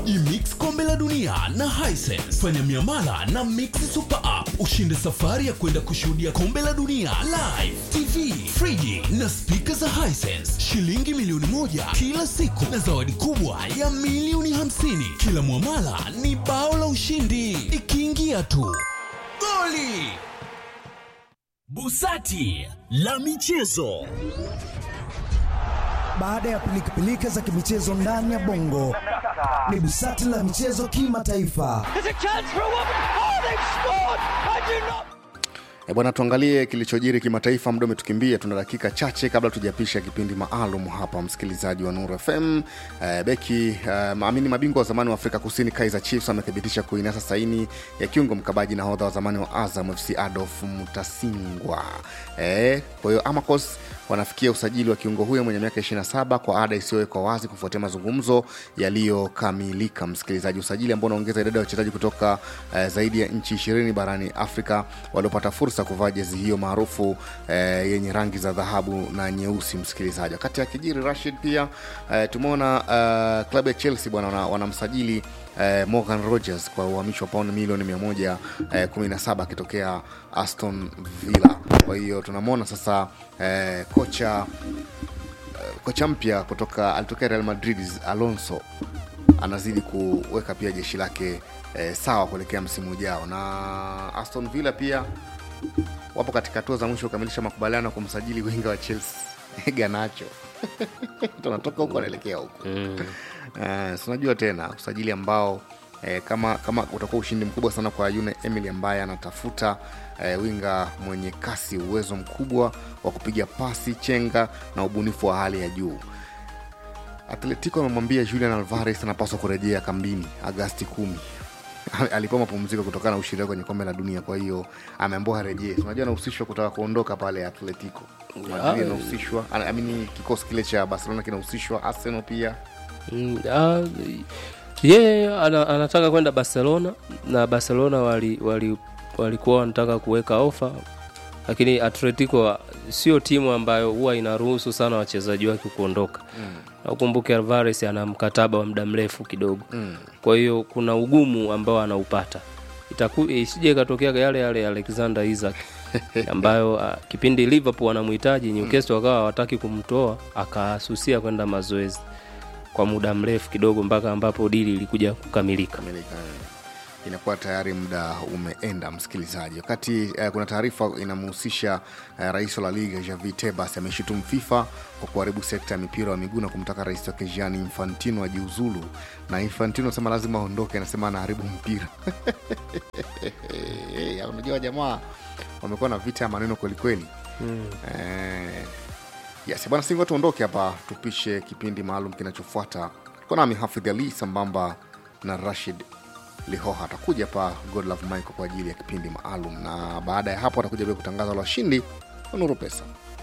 Imix kombe la dunia na Hisense. Fanya miamala na Mix Super App ushinde safari ya kwenda kushuhudia kombe la dunia live, TV, friji na spika za Hisense, shilingi milioni moja kila siku na zawadi kubwa ya milioni hamsini. Kila mwamala ni bao la ushindi, ikiingia tu goli. Busati la michezo. Baada ya pilikapilika za kimichezo ndani ya bongo, ni busati la michezo kimataifa. E bwana, tuangalie kilichojiri kimataifa. Muda umetukimbia, tuna dakika chache kabla tujapisha kipindi maalum hapa, msikilizaji wa Nuru FM. E, beki e, maamini mabingwa wa zamani wa Afrika Kusini Kaizer Chiefs amethibitisha kuinasa saini ya kiungo mkabaji na hodha wa zamani wa Azam FC Adolf Mutasingwa. E, kwa hiyo Amacos wanafikia usajili wa kiungo huyo mwenye miaka 27 kwa ada isiyowekwa wazi kufuatia mazungumzo yaliyokamilika. Msikilizaji, usajili ambao unaongeza idadi ya wachezaji kutoka eh, zaidi ya nchi ishirini barani Afrika waliopata fursa kuvaa jezi hiyo maarufu eh, yenye rangi za dhahabu na nyeusi. Msikilizaji, wakati ya kijiri Rashid pia eh, tumeona eh, klabu ya Chelsea bwana wana- wanamsajili eh, Morgan Rogers kwa uhamisho wa pauni milioni 117 akitokea Aston Villa. Kwa hiyo tunamwona sasa eh, kocha eh, kocha mpya kutoka alitokea Real Madrid Alonso anazidi kuweka pia jeshi lake eh, sawa kuelekea msimu ujao, na Aston Villa pia wapo katika hatua za mwisho kukamilisha makubaliano ya kumsajili winga wa Chelsea Garnacho tunatoka huko anaelekea huko Eh, si unajua tena usajili ambao eh, kama kama utakuwa ushindi mkubwa sana kwa Yune Emily ambaye anatafuta eh, winga mwenye kasi, uwezo mkubwa wa kupiga pasi, chenga na ubunifu wa hali ya juu. Atletico amemwambia Julian Alvarez anapaswa kurejea kambini Agasti kumi. Alipewa mapumziko kutokana na ushindi wake kwenye kombe la dunia, kwa hiyo ameambiwa arejee. Si Unajua anahusishwa kutaka kuondoka pale Atletico Madrid, anahusishwa I mean, kikosi kile cha Barcelona kinahusishwa, Arsenal pia Mm, ah, yeye ana, anataka kwenda barcelona na barcelona walikuwa wali, walikuwa wanataka kuweka ofa lakini atletico sio timu ambayo huwa inaruhusu sana wachezaji wake kuondoka mm. na ukumbuke alvares ana mkataba wa muda mrefu kidogo mm. kwa hiyo kuna ugumu ambao anaupata Itaku, isije ikatokea yale yale ya alexander isaac ambayo uh, kipindi liverpool wanamhitaji newcastle wakawa hawataki kumtoa akasusia kwenda mazoezi kwa muda mrefu kidogo mpaka ambapo dili ilikuja kukamilika kamilika inakuwa tayari muda umeenda msikilizaji wakati eh, kuna taarifa inamhusisha eh, rais wa la liga javi tebas ameshutumu fifa kwa kuharibu sekta ya mipira wa miguu na kumtaka rais wake gianni infantino ajiuzulu na infantino anasema lazima aondoke anasema anaharibu mpira Eh, unajua jamaa wamekuwa na vita ya maneno kwelikweli mm. eh, yes bwana singo tuondoke hapa tupishe kipindi maalum kinachofuata tuko nami hafidh ali sambamba na rashid lihoha atakuja hapa godlove michael kwa ajili ya kipindi maalum na baada ya hapo atakuja pia kutangaza la washindi wa nuru pesa